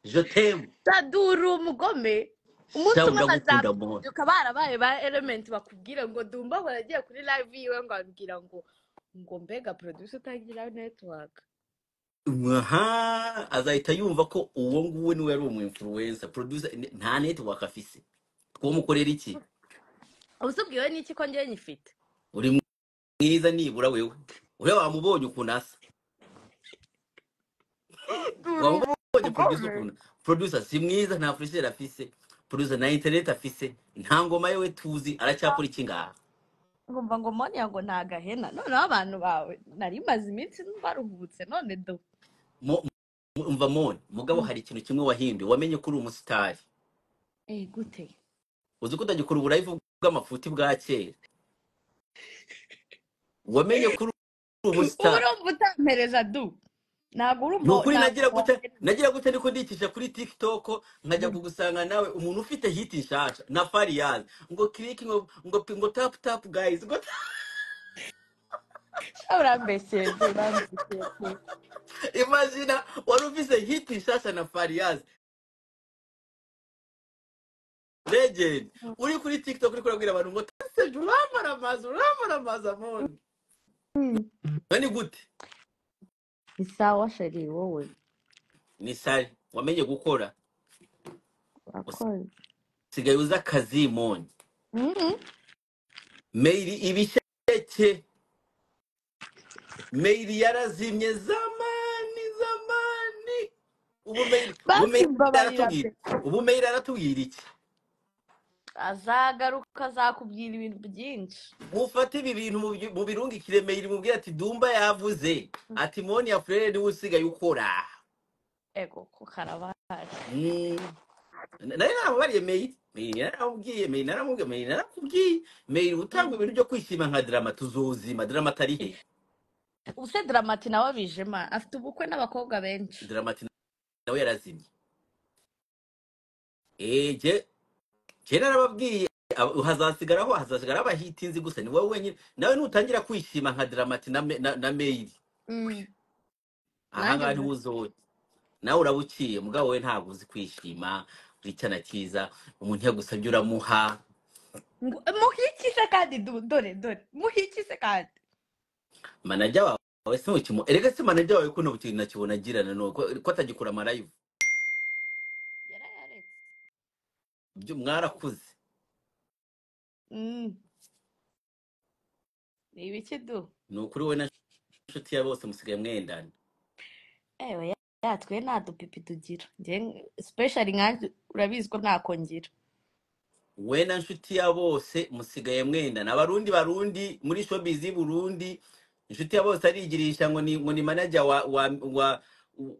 je t'aime dadura uwo mugome umunsi Sawa, umwe ndagukunda amahoro. bazabyuka barabaye ba element bakubwira ngo dumba ahora agiye kuri live yiwe ngo ababwira ngo ngo mbega producer utagira network aha azahita yumva ko uwo nguwo niwe yari umuinfluencer producer n- nta network afise twomukorera iki ubusubwiwe n'iki ko njyewe nyifite uri mwiza nibura wewe uriya wamubonye ukuntu asa dura uwo wamubonye producer mugome ukuntu producer si mwiza nta furisheri afise producer nta internet afise nta ngoma yewe tuzi aracyakora iki ngaha ngumva ngo moniya ngo ni agahena noneho abantu bawe nari maze iminsi baruhubutse none do Mo- mo- umva mone mugabo Mm. hari ikintu kimwe wahinduye wamenye ko uri umusitari eh gute uzi ko utagikora uburayivu bw'amafuti bwa kera wamenye ko uri ubu umusitari urumva utampereza du ntabwo urumva ni ukuri nagira ntabwo gute nagira gute niko ndikisha kuri tiktok nkajya Mm. kugusanga nawe umuntu ufite hiti nshasha na fariyazi ngo click ngo ngo pi- ngo tap tap guys ngo tap- sha urambeshyeye du urambeshyeye du imagina wari ufite hiti nshasha na fariyazi legend Mm. uri kuri tiktok uri kurabwira abantu ngo taseje uramaramaza uramaramaza amoni Mm. ngo ni gute ni sawa sheri wowe ni sari wamenye gukora urakoze usigaye uzi akazi moni Mhm. mail ibisheke mail yarazimye zamani zamani ubu mail ubu mail bakimbabarira pe aratubwira ubu mail aratubwira iki azagaruka azakubwira ibintu byinshi mufate ibi bintu mubyi- mubirungikire mail mubwire ati dumba yavuze ati moni ya furere niwe usigaye ukora ego ko karabaye Mm. nari naramubariye mail mail naramubwiye mail naramubwiye mail narakubwiye mail utanga ibintu byo kwishima nka drama tuzuzima drama atari he ubuse dramati nawe abijema afite ubukwe n'abakobwa benshi drama ati nawe yarazimye eje kera narababwiye ab- hazasigaraho hazasigaraho abahita inzi gusa ni wowe wenyine nawe nutangira kwishima nka dramati na, me- na, na mail Mm. nanjye ahangaha ntiwuzoye nawe urabuciye mugabo we ntabwo uzi kwishima uri icyana cyiza umuntu yagusabye uramuha ngo- muhikize kandi du- dore dore muhikize kandi manajya wawe si mukimu erega se manajya wawe kuno kintu nakibona agirana nuko ko atagikora amarayivu yarayaretse byo mwarakuze Mm. ni ibiki du ni ukuri wowe na inshuti ya bose musigaye mwendana ewe ya- yatwe nta dupipi tugira Njye- especially nkanjye urabizi ko ntako ngira we na nshuti ya bose musigaye mwendana abarundi barundi muri showbiz y'i burundi inshuti ya bose arigirisha ngo ni ngo ni manager wa wa wa,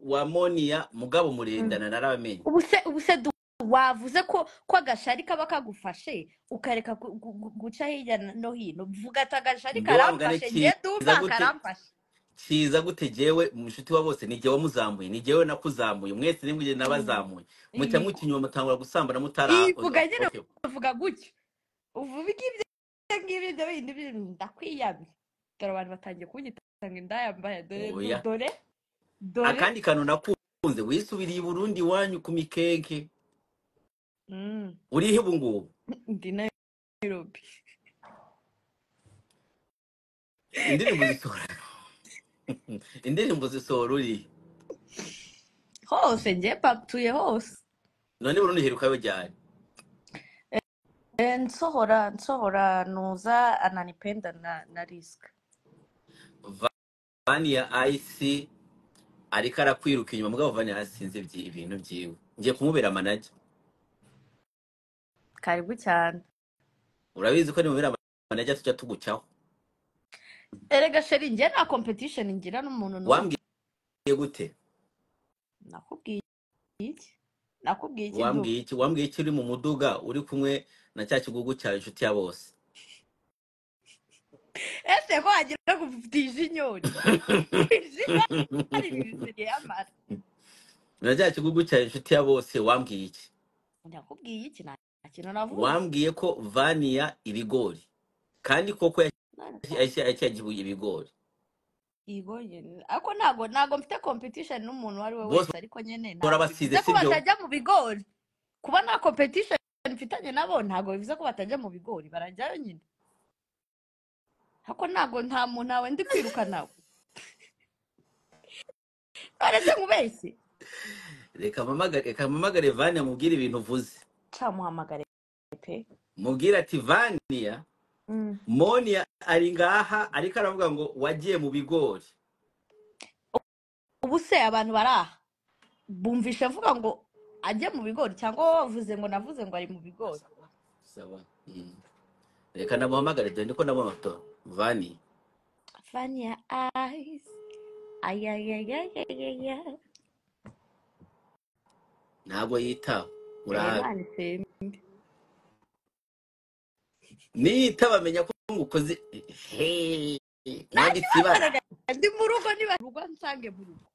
wa monia mugabo Mm. murendana narabamenye ubuse ubuse du wavuze ko ko agashari kaba kagufashe ukareka gu- gu- gu- guca hirya no hino vuga ati agashari nge wa mugani karamfashe njye kiza dumba gute karamfashe kiza gute jewe mushuti wa bose ni jewe wamuzamuye ni jewe nakuzamuye mwese ni mwije nabazamuye muca iyi mukinywa mutangura gusambana mutara iyi vuga nyine okay uvuga gutyo uvuga ibyo ngibyo ibyo bindi bindi ndakwiyamye dore abantu batangiye kunyita ngo indayambaye dore du- oya dore dore akandi kantu nakunze wisubiriye i burundi iwanyu ku mikeke Mm. urihe ubu ngubu ndi Nairobi indirimbo zisohora indirimbo zisohora urihe hose njye paptuye hose none burundu uheruka bajyanye Eh, nsohora nsohora nuza ananipenda na na risk vani ya isi ariko arakwiruka inyuma mugabo vani yasinze ibintu byiwe ngiye kumubera manager karibu cyane urabizi ko nimubera manager tujya tugucaho erega sheri njye nta competition ngira n'umuntu n'umwe wambwiye gute nakubwiye iki nakubwiye iki du wambwiye iki wambwiye iki uri mu muduga uri kumwe na cya kigugu cya inshuti ya bose ese ko wagira ngo ufite ijinyori ijinyori biziriye amara na cya kigugu cya inshuti ya bose wambwiye iki nakubwiye iki nta kintu navuze wambwiye ko vaniya ibigori kandi koko None yagiye ibigori yego nyine ariko ntago ntago mfite competition n'umuntu uwo ari we bose wese ariko nyine bahora ntago bivuze basize ko sibyo batajya mu bigori kuba nta competition mfitanye nabo ntago bivuze ko batajya mu bigori barajyayo nyine ariko ntago nta muntu ntawe ndi kwirukanaho baretse nkubeshye reka mpamagare reka mpamagare vani amubwire ibintu uvuze cyamuhamagare pe mubwire ati vaniya Mm. moniya ari ngaha ariko aravuga ngo wagiye mu bigori ubu se abantu bari aha bumvishe avuga ngo ajye mu bigori cyangwa wowe wavuze ngo navuze ngo ari mu bigori sawa Mm. reka namuhamagare dore ko nabona moto vani vanya eyes ayayayayayaya ntabwo yitaba Eh, urahabi Imana ishimwe niyitaba amenya ko mukoze Hey, nanjye mwambitse ibara bakorera ndi mu rugo niba mu rugo nsange mu rugo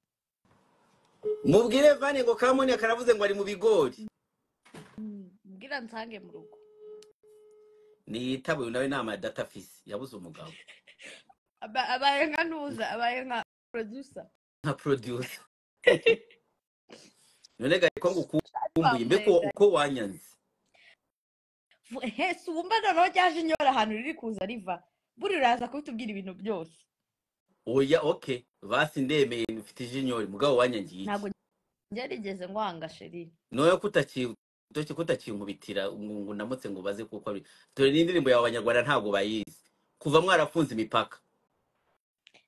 mubwire vani ngo kamoni karavuze ngo ari mu bigori Mm, mbwira nsange mu rugo niyitaba uyu nawe nama ya data fisi yabuze umugabo Aba- abaye nka ntuza abaye nka producer nka producer none gari ko ngo ukumbuye mbeko bamurega uko wanyanze hese ubu mba noneho ryaje inyora ahantu riri kuza riva buriya uraza kubitubwira ibintu byose oya oke basi ndemeye mfite ijinyori mugabo wanyangiye iki ntabwo ryarigeze ngwanga sheri noneho kutakidoke kutakinkubitira ngo ngo ndamutse ngo baze kuko ari dore n'indirimbo yawe abanyarwanda ntabwo bayizi kuva mwarafunze imipaka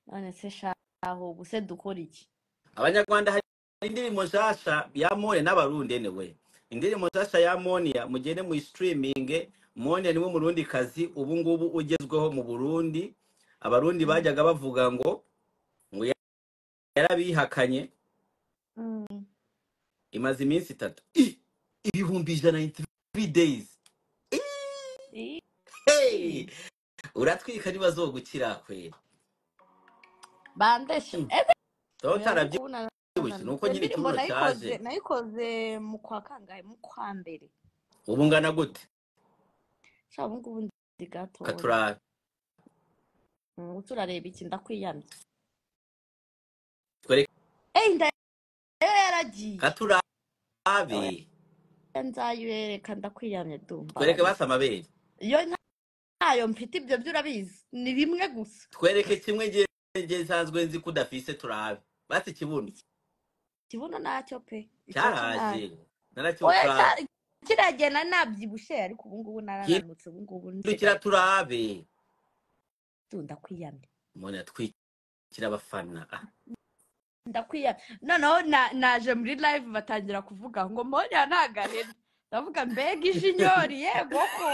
none se shaho ubu se dukora iki abanyarwanda hari indirimbo nshasha ya mone n'abarundi anyway indirimbo nshasha ya moniya mugende mu streaming mone niwe murundi kazi ubu ngubu ugezweho mu burundi abarundi Mm, bajyaga bavuga ngo ngo yarabihakanye mm. imaze iminsi itatu Ih! ibihumbi ijana na 93 days Ii, hey! uratwika ntibazogukira kwera bandesha Hmm. ese Dore oya ariko utarabyibushye ubu na- ni uko iyo nyine ndirimbo ikibuno nayikoze cyaje nayikoze mu kwa kangahe mu kwa mbere ubu ngana gute sha ubu ngubu ndi gatoya katurara Mm, ubu turareba iki ndakwiyamye twereke eyi inda yo yaragiye oya katurabe nzayireka ndakwiyamye dumba twereke bari basi amabere iyo nta- ntayo mfite ibyo byo urabizi ni bimwe gusa twereke kimwe nge nge nsanzwe nzi ko udafise turabe basi ikibuno ikibuno nacyo pe icyo kinari cyaraje narakibuka oya turabe cyari kiragenda nabyibushye ariko ubu ngubu narananutse ubu ngubu kirukira nsigaye turabe ndakwiyamye umuntu yatwikira abafana Ah, ndakwiyamye noneho na- naje muri live batangira kuvuga ngo mbonera ntagahene ndavuga mbega ijinyori yego ko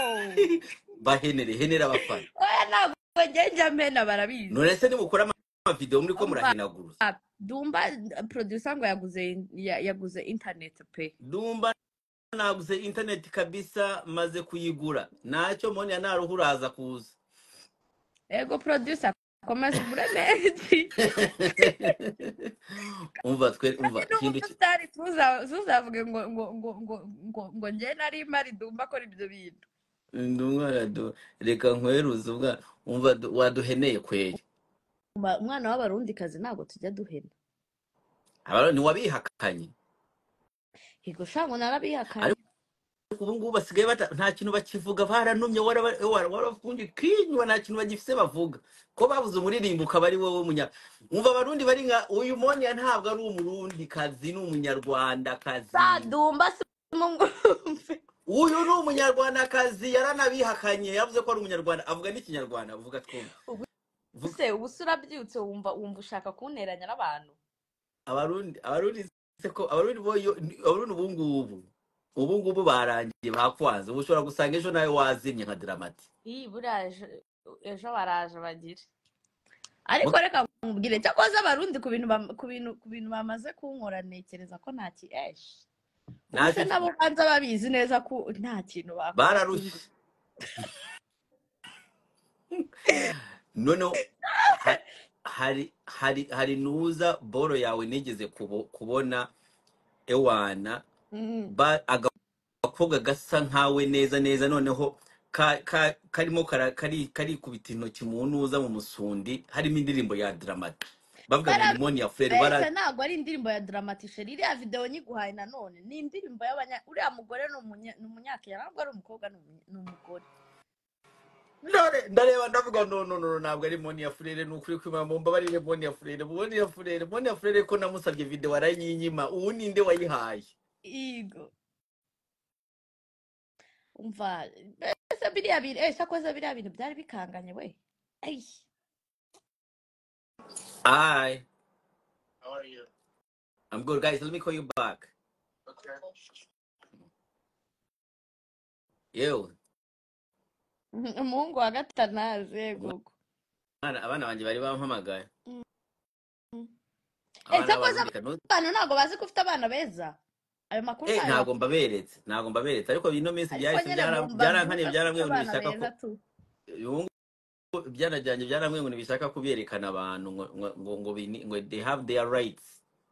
bahenere henere abafana oya ntabwo njya mena barabizi none se nimukora ama- amavideo muri ko Umva, murahinaguruza dumba producer ngo yaguze ya- yaguze internet pe dumba naguze internet kabisa maze kuyigura ntacyo mbonye ntaruhu uraza kuza ego producer komeza umureme umva twe umva kandi n'ubu kintu ki- tutari tuza- tuzavuge ngo ngo ngo ngo ngo ngo njye nari mari dumba akora ibyo bintu Ndumva radu- reka nkweruze ubwa umva du- waduheneye kweri Umva, umwana w'abarundikazi ntabwo tujya duhena abaro ni wabihakanye yego shango narabihakanye ariko ubu ngubu basigaye bata- nta kintu bakivuga baranumye waraba- wara- warafungiye kinywa nta kintu bagifise bavuga ko babuze umuririmbo ukaba ari wowe munya umva abarundi bari nka uyu moniya ntabwo ari umurundi kazi ni umunyarwandakazi sa dumba si mungumve uyu ni umunyarwandakazi yaranabihakanye yavuze ko ari umunyarwanda avuga n'ikinyarwanda avuga twumve ubu Vuga- se ubu se urabyutse wumva wumva ushaka kunteranya n'abantu abarundi abarundi se ko abarundi bo yo- ni- abarundi ubu ngubu ubu ngubu barangiye bakwanze ubu ushobora gusanga ejo nawe wazimye nka diramati iyi buriya ejo ejo baraje bagire ariko Muga- reka nkubwire cyakoze abarundi ku bintu bam- ku bintu ku bintu bamaze kunkora ntekereza ko nta ki eshi ubu se ntacyo nabo banza babizi neza ko nta kintu bakora bararushe kingi noneho ha- hari hari hari nuza boro yawe nigeze kubo- kubona ewana Mm. ba aga akabwa gasa nkawe neza neza noneho ka- ka- karimo kara- kari- karikubita intoki mu ntuza mu musundi harimo indirimbo ya diramati bavuga ngo ni Bara- moni ya furere mbese bara ntabwo ari indirimbo ya dramatishe iriya video nyiguhaye nanone ni indirimbo y'abanya uriya mugore ni umunya- ni umunyakenya ntabwo ari umukobwa ni umunya- ni umugore None ndareba ndavuga no no no ntabwo ari moni ya furere ni ukuri kwima mu mbabarire moni ya furere moni ya furere moni ya furere ko namusabye video arayinyima ubu ninde wayihaye yego umva mbese biriya bintu eh sakoze biriya bintu byari bikanganye we Ay, Hi, I'm good guys let me call you back yewe umuhungu wa gatanazi yego uko. abana abana banjye bari bampamagaye Mm. Eh, abana sakoze b'abarundi kanu abantu ntabwo bazi ko ufite abana beza ayo makuru eh ntayo ntabwo bafite mbaberetse ntabwo mbaberetse ariko ino minsi ariko byahise nyine byara- byarankaniye mbabyuka ko ufite byaramwenyura bishaka abana ko beza tu ubu ngubu ibyana byanjye byaramwenyura bishaka kubyerekana abantu ngo ngo ngo ngo bini- ngo they have their rights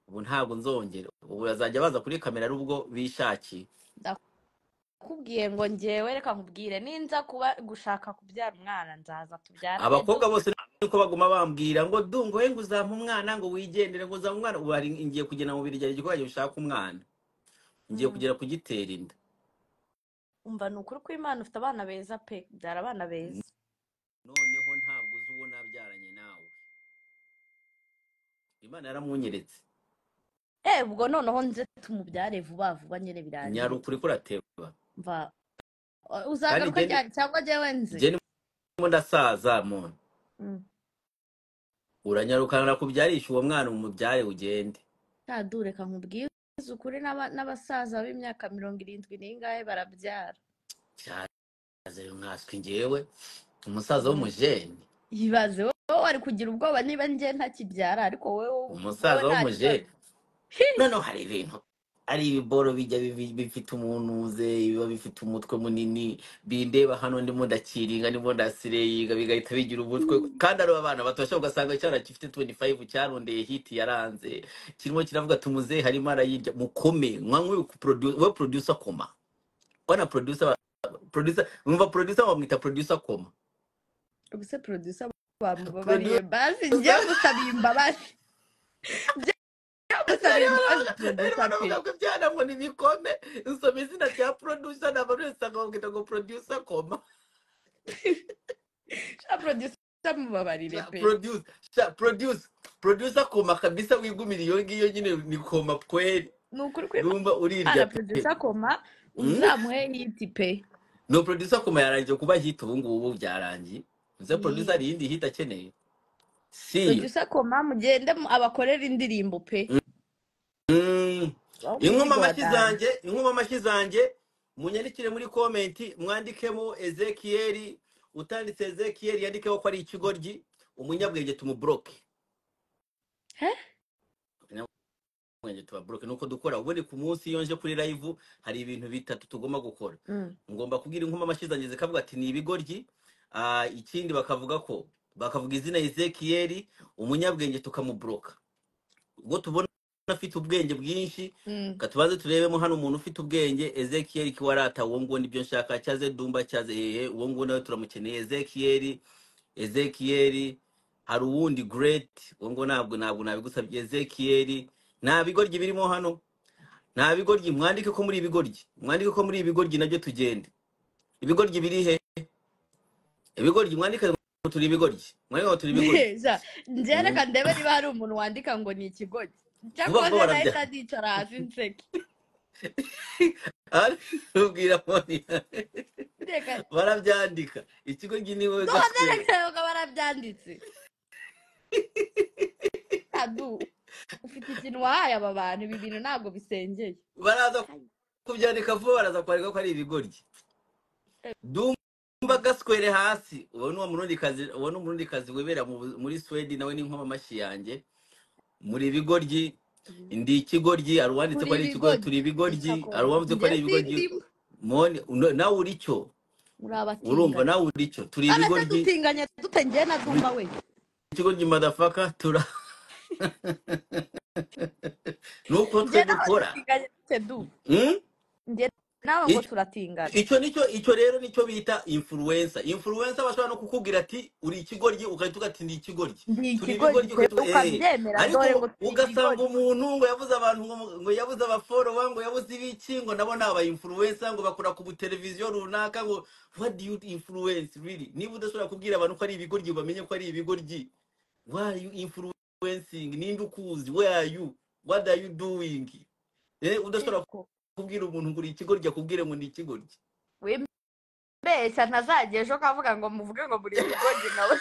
ubu ntabwo nzongera ubu bazajya baza kuri kamera ari ubwo bishakiye ndakubwiye ngo ngewe reka nkubwire ninza kuba gushaka kubyara umwana nzaza tubyarane du abakobwa bose niko baguma bambwira ngo du ngo we ngo uzampa umwana ngo wigendere ngo uzampa umwana ubu hari ngiye kugenda mu birigari igikoresho ushaka umwana ngiye Mm. kugera kugitera inda umva ni ukuri kw'imana ufite abana beza pe byara abana beza noneho ntabwo uzi uwo nabyaranye nawe imana yaramwunyeretse eh ubwo noneho nze tumubyare vuba vuba nyine nyara birangiye ukuri kurateba mva o- kandi uzagaruka jeni ryari cyangwa jyewe nze jeni ndasaza muntu Mm. uranyarukana kubyarisha uwo mwana umubyare ugende Shadu, reka nkubwiye ukuri n'aba- n'abasaza b'imyaka mirongo irindwi n'ingahe barabyara byaze mwaswi ngewe umusaza Mm. w'umujeni ibaze wowe wari kugira ubwoba niba njye ntakibyara ariko wowe wowe umusaza nta kibazo w'umujeni noneho hari ibintu ari ibiboro bijya bibi- bifite umunuze biba bifite umutwe munini bindeba hano ndimo ndakiringa ndimo ndasireyiga bigahita bigira umutwe kandi ari abana batosha ugasanga cyarakifite 25 cyarondeye hiti yaranze kirimo kiravuga tumuzehe harimo arayirya mukome mwanywe we producer koma wana producer ba- producer mwumva producer bamwita producer koma ubuse producer bamubabariye producer basi njye musabiye imbabazi musabiye imbabazi producer pe banavuga ko ibyana ngo nibikome nsoma izina rya producer na buri wese akabwita ngo producer koma sha producer mubabarire Sha- pe produce sha- produce producer koma kabisa wigumira iyo ngiyo nyine ni koma kweli ni ukuri urumva kw'imana urirya pe producer koma Mm? uzamuhe hiti pe no producer koma yarangiye kuba hit ubu ngubu byarangiye uze producer Yee. hari iyindi hit akeneye siyo producer koma mugende mu- abakorere indirimbo pe Mm. aho inkoma umuzigo wa amashyi dani zanjye inkoma amashyi zanjye munyandikire muri komenti mwandikemo ezekiyeli utanditse ezekiyeli yandikeho ko ari ikigoryi umunyabwenge tumuburoke he umunyabwenge tubaburoke nuko dukora ubundi ku munsi iyo nje kuri live hari ibintu bitatu tugomba gukora Mm. ngomba kubwira inkoma amashyi zanjye zikavuga ati ni ibigoryi Ah, ikindi bakavuga ko bakavuga izina ezekiyeli umunyabwenge tukamuburoka ubwo tubona afite ubwenge bwinshi Mm. katubaze turebemo hano umuntu ufite ubwenge ezekiyeli kiwarata uwo nguwo nibyo nshaka cyaze dumba cyaze hehe uwo nguwo nawe turamukeneye ezekiyeli ezekiyeli hari uwundi great uwo nguwo ntabwo ntabwo nabigusabye ezekiyeli nta bigoryi birimo hano nta bigoryi mwandike ko muri ibigoryi mwandike ko muri ibigoryi nabyo tugende ibigoryi biri he ibigoryi mwandike ngo turi ibigoryi mwandike ngo turi ibigoryi neza njye Mm. reka ndebe niba hari umuntu wandika ngo ni ikigogi vuba vuba cyakoze barabya nahita nicara hasi nseke ubwira moniya reka barabyandika ikigoryi ni wowe none gakwera reka reka barabyanditse adu ufite ikintu wahaye aba bantu ibi bintu ntabwo bisengeye baraza Hai. kubyandika vuba baraza kwandika ko ari ibigoryi Eh, dumba gaswere hasi uwo ni uwo murundikazi uwo ni umurundikazi wibera mu bu- muri swedi nawe ni nkoma amashyi yanjye muri bigoryi ndi ikigoryi hari uwanditse ko turi ari ikigoryi ibigoryi turi ibigoryi hari isakoma uwanditse ko njye ari ibigoryi sindimo moni uno- nawe uri cyo muri urumva abatinganyi nawe uri cyo turi none se ibigoryi dutinganya dute njye na muri dumba we ikigoryi madafaka tura nuko njye twe naho dukora dutinganya dute du Mm? njye nawe ngo Icyo- turatingana icyo nicyo icyo rero nicyo bita influencer influencer bashobora no kukubwira ati uri ikigoryi ugahita ugati ndi ikigoryi ndi turi ikigoryi ibigoryi pe ugahita eh. ukabyemera dore ngo ariko turi ugasanga ikigoryi umuntu ngo yabuze abantu ngo mu- ngo yabuze abaforowa ngo yabuze ibiki ngo nabo ni aba influencer ngo bakora ku buteleviziyo runaka ngo what do you influence really niba udashobora kubwira abantu ko ari ibigoryi bamenye ko ari ibigoryi why are you influencing ninde ukuzi where are you what are you doing eh udashobora ariko kubwira umuntu ngo uri ikigoryi akubwire ngo ni ikigoryi wibeshya ntazajya ejo kavuga ngo muvuge ngo muri ikigoryi nawe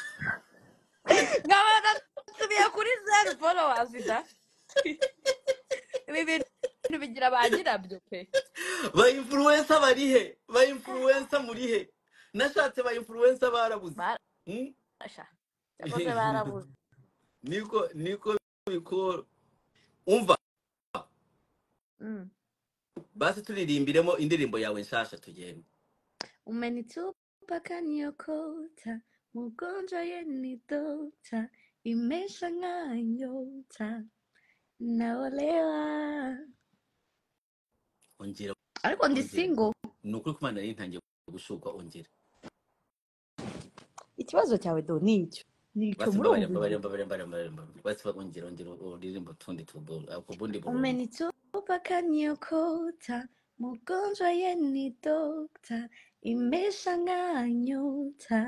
nkaba natumiye kuri zeru followers da ibi bintu bigira ba nyirabyo pe ba influencer bari he ba influencer muri he nashatse ba influencer barabuze Hmm? barasha yakoze barabuze niko niko bikora umva Mm. basi turirimbiremo indirimbo yawe nshasha tugende umenitupa niyo kota mugonjwa ye ni dota imesha ng'a nyota naolewa ongera ariko ndi ongera single ni ukuri kumana nari ntangiye gushuka ongera ikibazo cyawe do ni icyo ni icyo basi mbabarira murumva mbabarira mbabarira mbabarira mbabarira basi ongera ongera uririmbo tundi tubu- ako bundi burundu umenitupa niyo kota mugonjwa ye ni dota imesha ng'a nyota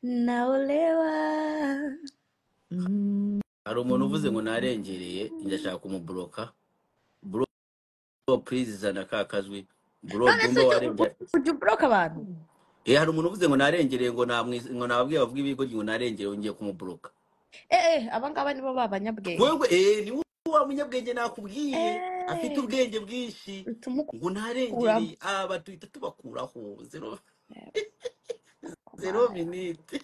naolewa mm. hari umuntu uvuze ngo narengereye ndashaka kumubloka bro please zana ka kajwi bro none se dumba ujya warembye ujya uburoka abantu Eh, hari umuntu uvuze ngo narengereye ngo namwise ngo nababwiye bavuga ibigo ngo narengereye ngiye kumubloka. Eh, eh, aba ngaba nibo babanyabwenge. Wewe eh ni wowe wa munyabwenge nakubwiye afite Eh, ubwenge bwinshi ngo tumukuramo. narengereye aba duhita tubakuraho zero Eh, zero Kumana yawe. minute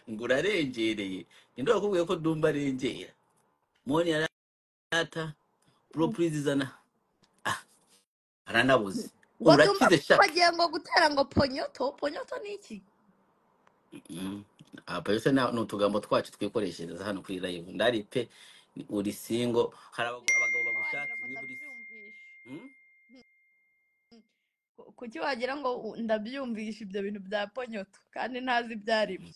ngo urarengereye ninde wakubwiye ko dumba arengera moni yarata bro please zana ah aranabuze Ngo dumba urakize sha bagiye ngo gutera ngo ponyoto, ponyoto ni iki? Mm. apa yose na- ni utugambo twacu twikoreshereza hano kuri live ndari pe ni- uri singo hari abago- abagabo Kuki wagira bagushaka ngo niba uri ndabyumvisha? Hmm? Ku- Kuki wagira ngo u- ndabyumvisha ibyo bintu bya ponyoto kandi ntazi ibyo ari byo?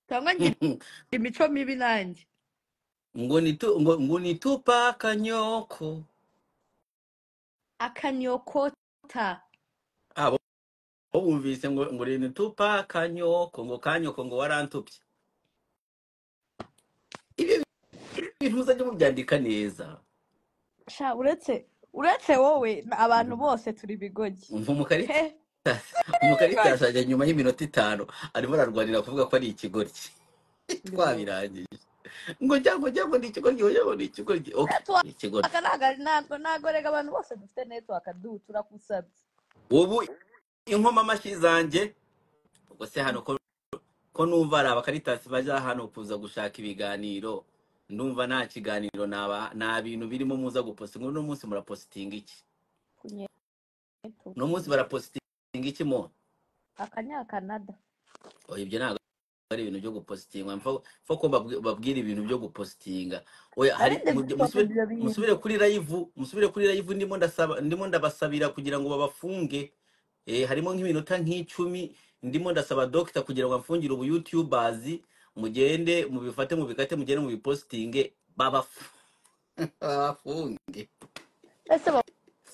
Cyangwa ngira imico mibi nanjye. ngo nitu ngo ngo nitupa akanyoko Akanyokota. abo bo bumvise ngo ngo uri nitupa akanyoko ngo kanyoko ngo warantupye ibyo bintu muzajya mubyandika neza Sha uretse uretse wowe na- abantu Mhm. bose turi bigogi. He, umukarita turi umukarita bigogi. yashajya nyuma y'iminota itanu arimo ararwanira kuvuga ko ari ikigoryi Bigogi. twabirangije ngo cyangwa cyangwa ni ikigo gihoya ngo ni ikigo gi oke network ni ikigo gi ntabwo ntabwo rega abantu bose dufite network du turakusabye ubu inkoma amashyi zanjye ubwo se hano ko ko numva ari abakaritasi bajya hano kuza gushaka ibiganiro ndumva nta kiganiro naba nta bintu birimo muza gupostinga uno munsi murapositinga iki kunye uno munsi barapositinga iki mo akanyakanada oya ibyo ntabwo ari ibintu byo gupositinga mfa mfa ko babwi- babwira ibintu byo gupositinga oya hari narinde mu- gusitinga musubire ibyo bintu musubire kuri live musubire kuri live ndimo ndasaba ndimo ndabasabira kugira ngo babafunge eh, harimo nk'iminota nk'icumi ndimo ndasaba dokita kugira ngo amfungire ubu youtubers mugende mubifate mubikate mugende mubipositinge babaf- babafunge ese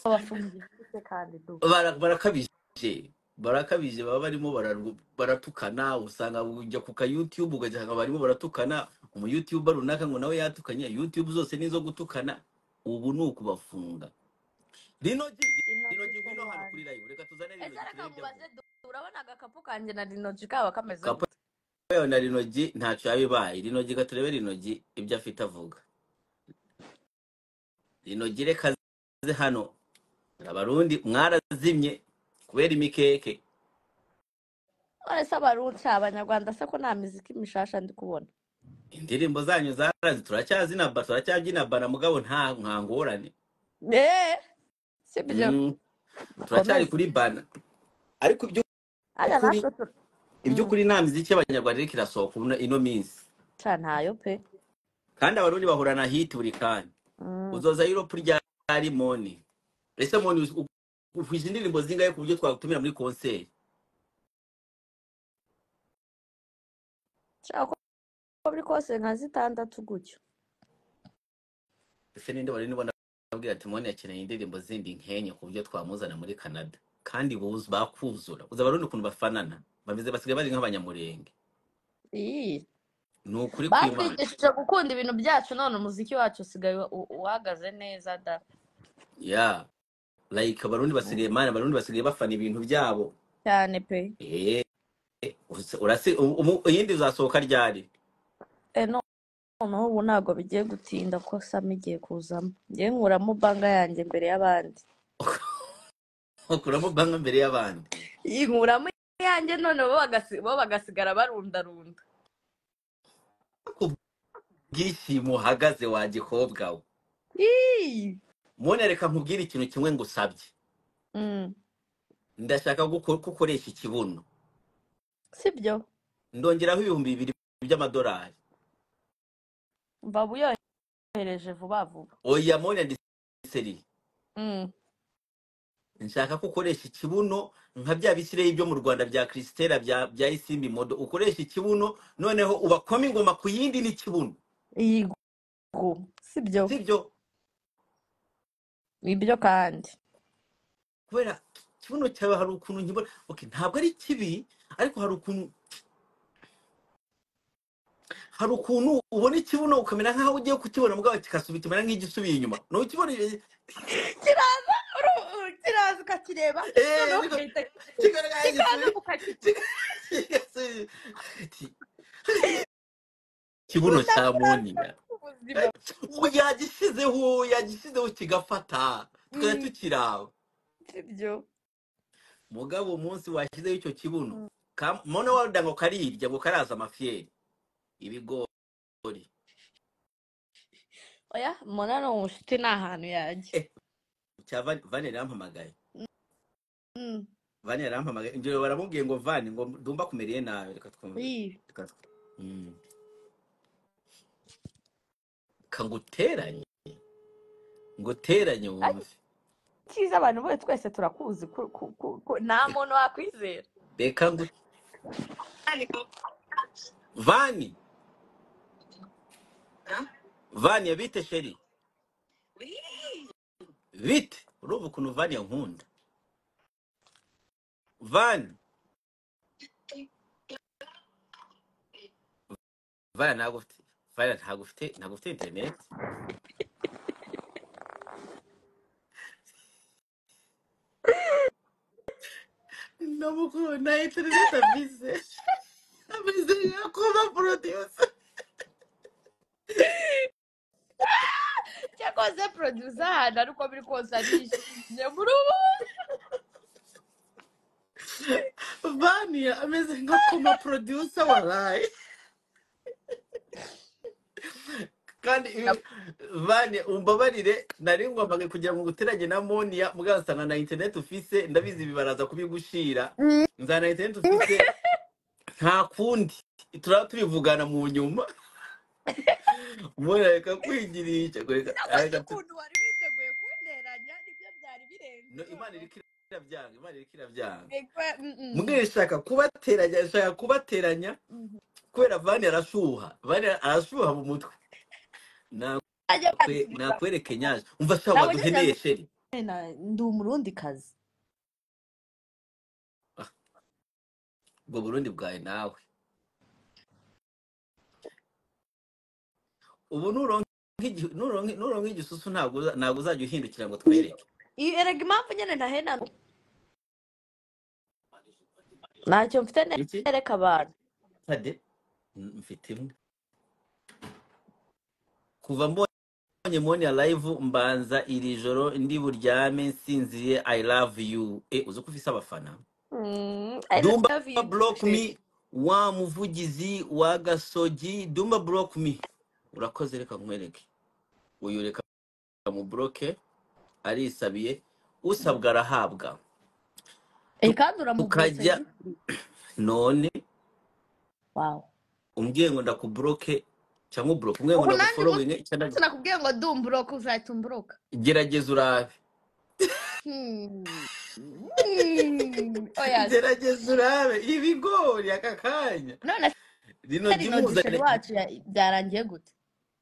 babafungiye iki kandi du Bara- barakabije barakabije baba barimo bararw- baratukana usanga ujya ku ka youtube ugasanga barimo baratukana umu youtuber runaka ngo nawe yatukanye youtube zose nizo gutukana ubu ni ukubafunga rinogi rinogi inogi se ngwino hano kuri wanjye live reka tuzane ese rinogi reka turebe ibyo avuga mubaze du urabona agakapu kanjye na rinogi kaba kameze Kapo gute yewe na rinogi ntacyo yaba ibaye rinogi reka turebe rinogi ibyo afite avuga rinogi reka aze hano abarundi mwarazimye kubera imikeke none se abarunca abanyarwanda se ko nta miziki mishasha ndi kubona indirimbo zanyu zarazi turacyazinaba turacyabyinabana mugabo nta nta ngorane eee si byo Mm, turacyari bikomeze kuri bana ariko ajya iby'ukuri natwe turi Mm. iby'ukuri nta miziki y'abanyarwanda iriko irasohoka uno- ino minsi Sha ntayo pe kandi abarundi bahorana hiti buri kanya Mm. uzoza yuropu rya rimoni ese moni uhwije indirimbo zingahe ku buryo twagutumira muri konseri nshaka ko uko biri kose nka zitandatu gutyo ese ninde wari nibona abwira ati mone yakeneye indirimbo zindi nkenye ku buryo twamuzana muri canada kandi buzu bakuzura uzi abarundi ukuntu bafanana bameze basigaye bari nk'abanyamurenge iyi ni ukuri kw'imana batwigishije gukunda ibintu byacu none umuziki wacu usigaye u- uhagaze neza da ya like abarundi basigaye mana abarundi basigaye bafana ibintu byabo cyane pe Eh, uzi- urasi umu- umu- iyindi izasohoka ryari e no- noneho ubu ntabwo bigiye gutinda ko sam igiye kuzamo ngewe nkuramo banga yanjye imbere y'abandi ukuramo banki mbere y'abandi iyi nkuramo yanjye none bo bagasi- bo bagasigara barundarunda ubwishimo uhagaze wa gikobwa we Ii! mone reka nkubwire ikintu kimwe ngusabye Mm, ndashaka guko- ko ukoresha ikibuno sibyo ndongeraho ibihumbi bibiri by'amadolari mva buyohereje vuba vuba oya mone ndiseri Mm, nshaka ko ukoresha ikibuno nka bya bisireyi byo mu rwanda bya krisitera bya bya isimbi modo ukoresha ikibuno noneho ubakoma ingoma ku yindi n'ikibuno iyi gu sibyo sibyo ibyo kandi kubera ikibuno cyawe hari ukuntu nkibona okay, ntabwo ari kibi ariko hari ukuntu hari ukuntu ubona ikibuno ukamera nk'aho ugiye kukibona mugabo kigasubira kimera nk'igisubiye inyuma nawe ukibona kiraza uru- uru- kiraza ukakireba eee noneho niko ugahita kigaragaye kikaza igisubiye ukakigura kiga- kigasubiye. Ati, ikibuno cya udakuraza moniya ubuzima ubu yagishyizeho yagishyizeho kigafata tukajya Mm, tukiraba sibyo mugabo umunsi washyizeho icyo kibuno Mm. ka- mona waruda ngo karirya ngo karaza amafiyeri ibigori oya mbona ni umushuti ni ahantu yajya eh cya Van- vane yarampamagaye Mm, vane yarampamagaye ingero baramubwiye ngo vane ngo ndumva kumeriye nabi reka twumve iyi. reka tw- Mm. kanguteranye nguteranye Ari wumve cyiza abantu bose twese turakuzi ku- ku- ku- ku- nta muntu wakwizera reka ngu Ariko. vani vani yabite sheri bite urumva ukuntu vani yankunda vani vaya ntabwo ufite vaya ntabwo ufite ntabwo ufite interineti ndamukuru nta interineti afise ameze nka kuba porodiyusa cyakoze producer ahantu ari uko biri kose arishimye muri ubu vaniya ameze nka kuba porodiyusa waraye kandi Nab- vaniya umbabarire nari ngombwa kugira ngo nguteranye na moniya mugasanga nta interineti ufise ndabizi bibaraza kubigushira Mm. nza nta interineti ufise nta kundi turaba tubivugana mu nyuma mwana reka kwigirisha reka cyakoze reka tu- ukuntu wari witeguye kunteranya nibyo byari birenze no imana noneho iriko irabyanga imana iriko irabyanga Bigwa, mm, mm, mwe ishaka kubateranya ishaka kubateranya mm. kubera vani arashuha vani arashuha mu mutwe ajya Nakwe- bansubiza nakwereke nyaje umva sha ntabwo nigeze waduheneye sheri mbona ndi umurundi kazi Ah, ubwo burundi bwawe nawe ubu nuronka igi- nuronka- nuronka igisusu ntabwo uza- ntabwo uzajya uhindukira ngo twereke iyi erega impamvu nyine ntahena ntacyo mfite iki nereka abantu ade Mm, mfite imwe kuva mbonye moni ya live mbanza iri joro ndi buryame nsinziye i love you e uzi ko ufise abafana Mm, I Dumba love you too, block Sherry. me wa muvugizi wa gasogi Dumba block me urakoze reka nkwereke uyu reka mu bloke arisabiye usabwa arahabwa Eh, Tu- kandi uramuboroke tukajya by'ukuri none wawe umbwiye ngo ndakubloke cyangwa ubloke umbwiye ngo ubu nanjye ndagufollowinge cyangwa umunsi nakubwiye ngo dumburoka uzahita umburoka gerageza urabe Hmm. oya gerageza urabe ibigori aka kanya none rino jya se rino disheni umuzanire wacu ya- byarangiye gute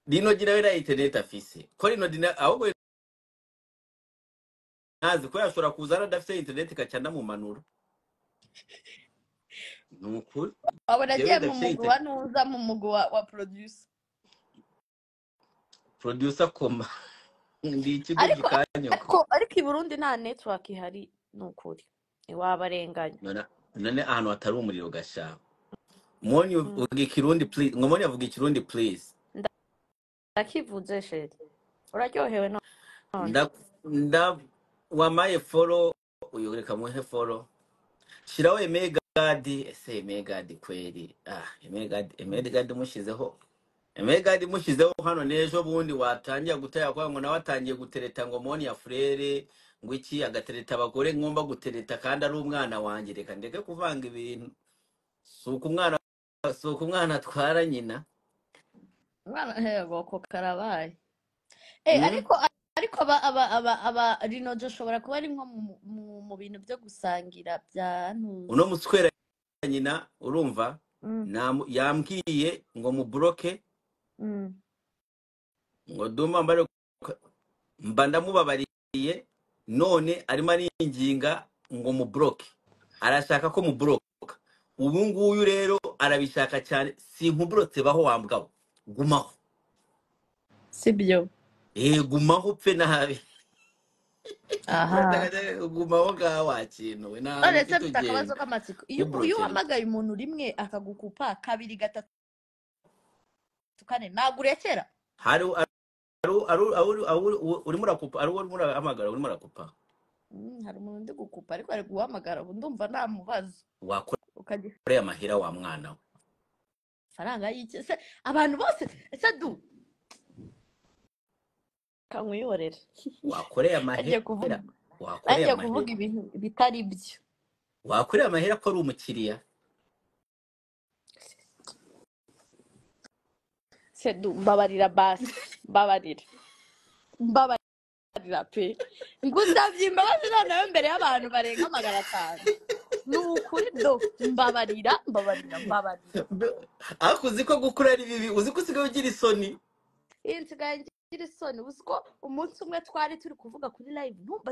rino jya nawe nayo interineti afise ko rino jya na- ahubwo ntazi ko yashobora kuza hano adafite interineti igaca anamumanura ni ukuri wabona yewe agiye mu idafite mugwi wa interineti ntuza mu mugwi wa, wa producer produsa koma ndi ikigo ariko gikanyoka ariko ariko i burundi nta network ihari ni ukuri iwabarenganya none none ahantu hatari umuriro ugashaka moni Mm. uvuga ikirundi please ngomoni avuga ikirundi please Nda- ndakivuze sheri uraryohewe none nda nda wamaye foro uyu reka muhe foro shiraho emegadi ese emegadi kweri ah emegadi emegadi mushizeho emegadi mushizeho hano n'ejo bundi watangira gutera kwa ngo nawe atangiye gutereta ngo moni ya furere ngo iki agatereta abagore ngomba gutereta kandi ari umwana wanjye reka ndeke kuvanga ibintu si uko umwana si uko umwana atwara nyina umwana hego ko karabaye Eh, mm? ariko ariko aba aba aba aba rino dushobora kuba ari nko mu, mu, mu bintu byo gusangira bya uno ntuzi muswera nyina urumva mm, namu- yambwiye ngo muboroke mm. ngo duma mbare mba ndamubabariye none arimo aringinga ngo muboroke arashaka ko muboroka ubu nguyu rero arabishaka cyane sinkuburotse baho wambwaho gumaho sibyo eh gumaho upfe nabi aha urashaka cyane gumaho ngaho wa kintu we nta none se mfite akabazo kitugenda k'amatsiko iyo iyo ntuburokere uhamagaye umuntu rimwe akagukupa kabiri gatatu kane nagurekera hari Aru- aru- aru- aru- u- urimo urakupa ari wowe urimo urahamagara urimo urakupa Mm, hari umuntu undi gukupa ariko ari guhamagara ubu ndumva namubaza wakoreye ukagira amahera wa mwana we amafaranga y'iki se abantu bose se du kamwiyorera wakoreye agiye amahera kuvuga wakoreye nanjye kuvuga amahera ibintu bitari byo wakoreye amahera ko ari umukiriya sedu mbabarira basi mbabarira mbabarira pe ngusabye imbabazi noneho mbere y'abantu barenga magana atanu ni ukuri do mbabarira mbabarira mbabarira Be- ariko uzi ko gukura ari bibi uzi ko usigaye ugira isoni iyi nsigaye ngira isoni uzi ko umunsi umwe twari turi kuvuga kuri live ntumbaze